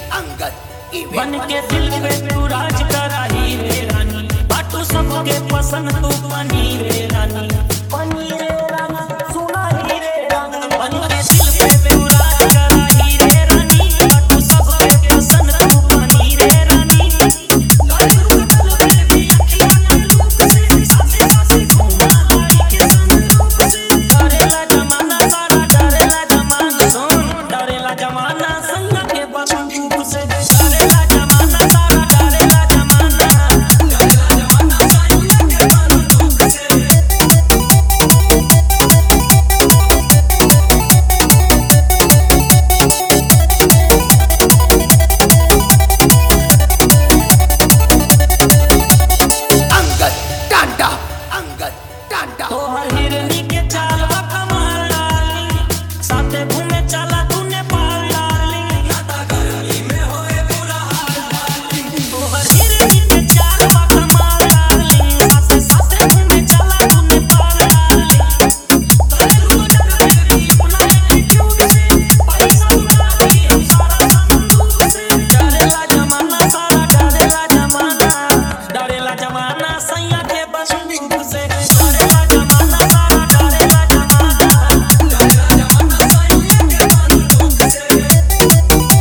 अंगद बन इवेंट के दिल पे तू राज कराही रे रानी बाटू सबके पसंद तू बनी रे रानी बनी रे रानी सुनाही रे रानी बन के दिल पे तू राज कराही रे रानी बाटू सबके पसंद तू बनी रे रानी लालू कतल पे भी अखियां न लूप से साथे साथे घूमा गाड़ी के संग रूप से डरेला जमाना सारा डरेला जमाना सुन डरेला जमाना संग के बंदूक से डरेला जमाना सारा डरेला जमाना डरेला जमाना संग के बंदूक से अंगद टांडा अंगद टांडा तोहर हिरनी के चाल बा कमाल डार्लिंग साथे घूमे चला तू नेपाल डार्लिंग गर्मी में होए बुरा हाल डार्लिंग तोहर हिरनी के चाल बा कमाल डार्लिंग साथे साथे घूमे चला तू नेपाल डार्लिंग तोरे गुजर बेबी अपना एटीट्यूड से पैसा उड़ा दी हम सारा संदूक से डरेला जमाना सारा डरेला जमाना डरेला जमाना सैया के बंदूक से डरेला जमाना सारा डरेला जमाना डरेला जमाना सैया के बंदूक से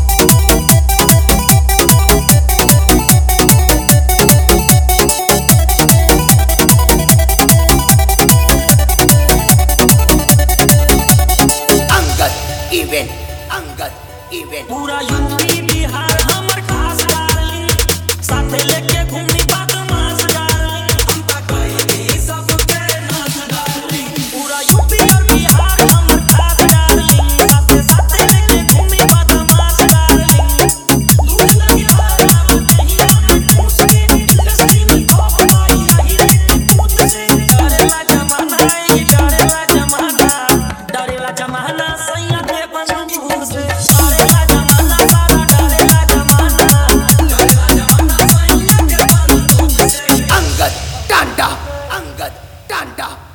अंगद इवेंट अंगद इवेंट पूरा यूपी बिहार हमर खास डार्लिंग साथे लेके घूमी बदमाश डार्लिंग हम त कहीं सबके नाच डार्लिंग पूरा यूपी और बिहार हमर खास डार्लिंग साथे साथे लेके घूमी बदमाश डार्लिंग लूट लगे हारा कहीं हम पूछ के इंडस्ट्री में खौफ पाई यही रे पूछ से डरेला जमाना ये डरेला जमाना डरेला जमाना सैया के बंदूक से डरेला जमाना सारा डरेला जमाना डरेला जमाना सैया के बंदूक से अंगद टांडा अंगद टांडा